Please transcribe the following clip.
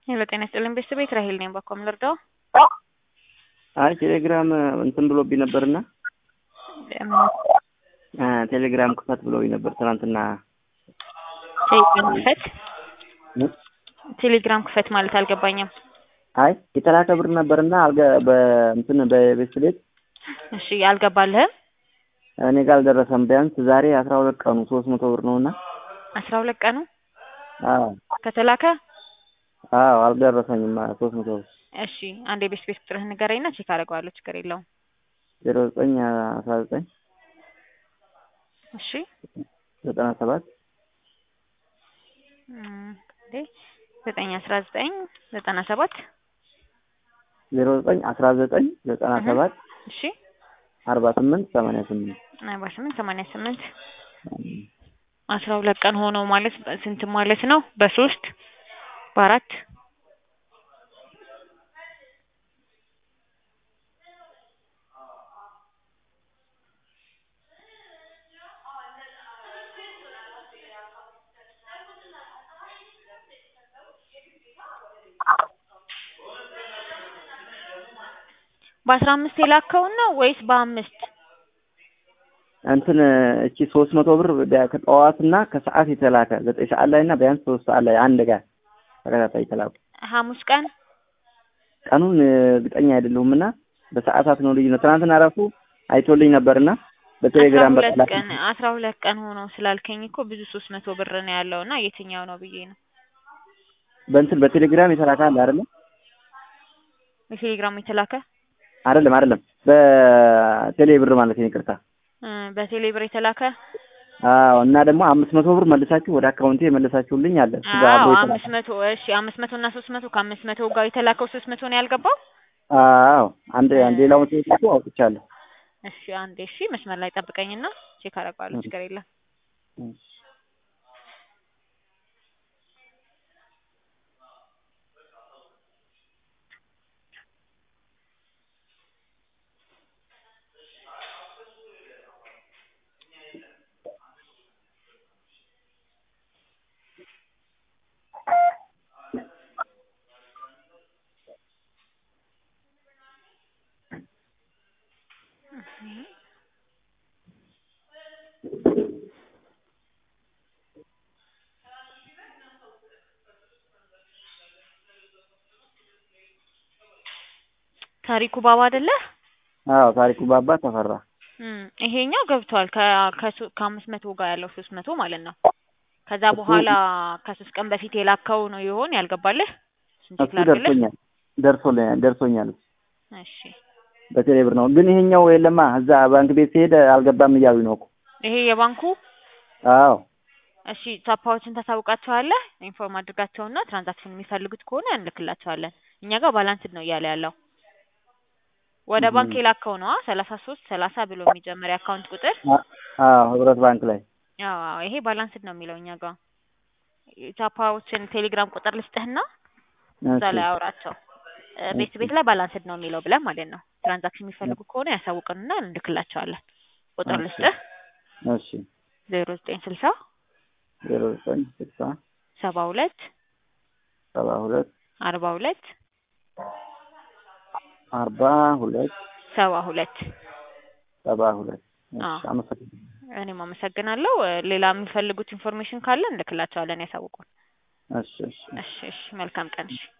ሄሎ ጤና ይስጥልኝ ቤተሰብ ራሄል ነኝ። በኮም ልርዳው? አይ ቴሌግራም እንትን ብሎብኝ ነበርና ቴሌግራም ክፈት ብሎኝ ነበር ትናንትና። ቴሌግራም ክፈት ቴሌግራም ክፈት ማለት አልገባኝም። አይ የተላከ ብር ነበርና አልገ በእንትን በቤት ቤት እሺ አልገባልህም? እኔ ጋር አልደረሰም። ቢያንስ ዛሬ አስራ ሁለት ቀኑ ሶስት መቶ ብር ነውና አስራ ሁለት ቀኑ አዎ ከተላከ አዎ አልደረሰኝም ሶስት መቶ ብር እሺ አንድ የቤት ቤት ቁጥርህን ንገረኝና ቼክ አደርገዋለሁ። ችግር የለውም። ዜሮ ዘጠኝ አስራ ዘጠኝ እሺ ዘጠና ሰባት እንዴ ዘጠኝ አስራ ዘጠኝ ዘጠና ሰባት ዜሮ ዘጠኝ አስራ ዘጠኝ ዘጠና ሰባት እሺ አርባ ስምንት ሰማንያ ስምንት አርባ ስምንት ሰማንያ ስምንት አስራ ሁለት ቀን ሆነው ማለት ስንት ማለት ነው? በሶስት በአራት በአስራ አምስት የላከውን ነው ወይስ በአምስት? እንትን እቺ ሶስት መቶ ብር ከጠዋትና ከሰዓት የተላከ ዘጠኝ ሰዓት ላይ እና ቢያንስ ሶስት ሰዓት ላይ አንድ ጋር ተከታታይ የተላኩ ሐሙስ ቀን ቀኑን እርግጠኛ አይደለሁም እና በሰዓታት ነው ልዩነት። ትናንትና ራሱ አይቶልኝ ነበርና በቴሌግራም አስራ ሁለት በቀላል ቀን አስራ ሁለት ቀን ሆኖ ስላልከኝ እኮ ብዙ ሶስት መቶ ብር ነው ያለው እና የትኛው ነው ብዬ ነው። በእንትን በቴሌግራም የተላከ አለ አይደለም በቴሌግራም የተላከ አይደለም አይደለም በቴሌ ብር ማለት ነው ይቅርታ። እ በቴሌ ብር የተላከ አዎ እና ደግሞ አምስት መቶ ብር መልሳችሁ ወደ አካውንቴ የመለሳችሁልኝ አለ እሱ ጋር አዎ አብሮ አምስት የተላከ መቶ እሺ አምስት መቶ እና ሶስት መቶ ከአምስት መቶ ጋር የተላከው ሶስት መቶ ነው ያልገባው። አዎ አንድ አንድ ሌላውን ቴሌ አውጥቻለሁ። እሺ አንዴ እሺ መስመር ላይ ጠብቀኝና ቼክ አደርገዋለሁ። ችግር የለም። ታሪኩ ባባ አይደለ? አዎ ታሪኩ ባባ ተፈራ እም ይሄኛው ገብቷል። ከ ከሶ- ከአምስት መቶ ጋር ያለው ሶስት መቶ ማለት ነው። ከዛ እሱ- በኋላ ከሶስት ቀን በፊት የላከው ነው ይሆን ያልገባልህ? እሱን ቼክ እሱ ላድርግልህ? ደርሶኛል ደርሶልኛል ደርሶኛል እሺ በቴሌ ብር ነው ግን ይሄኛው የለማ እዛ ባንክ ቤት ሲሄድ አልገባም እያሉኝ ነው እኮ ይሄ የባንኩ አዎ እሺ ታፓዎችን ታሳውቃቸዋለህ። ኢንፎርም አድርጋቸውና ትራንዛክሽን የሚፈልጉት ከሆነ እንልክላቸዋለን። እኛ ጋር ባላንስድ ነው እያለ ያለው ወደ እም። ባንክ የላከው ነዋ ሰላሳ ሶስት ሰላሳ ብሎ የሚጀምር የአካውንት ቁጥር አ- አዎ ህብረት ባንክ ላይ አዎ አዎ፣ ይሄ ባላንስድ ነው የሚለው እኛ ጋር ታፓዎችን ቴሌግራም ቁጥር ልስጥህና እዛ እሺ ላይ አውራቸው እ ቤት ቤት ላይ ባላንስድ ነው የሚለው ብለን ማለት ነው። ትራንዛክሽን የሚፈልጉ ከሆነ ያሳውቅንና እንልክላቸዋለን። ቁጥር እሺ ልስጥህ እሺ ዜሮ ዘጠኝ ስልሳ ዜሮ ዘጠኝ ስልሳ ሰባ ሁለት ሰባ ሁለት አርባ ሁለት አርባ ሁለት ሰባ ሁለት ሰባ ሁለት እሺ አዎ አመሰግናለሁ እኔም አመሰግናለሁ። እ ሌላ የሚፈልጉት ኢንፎርሜሽን ካለ እንልክላቸዋለን፣ ያሳውቁን። እሺ እሺ እሺ እሺ፣ መልካም ቀን። እሺ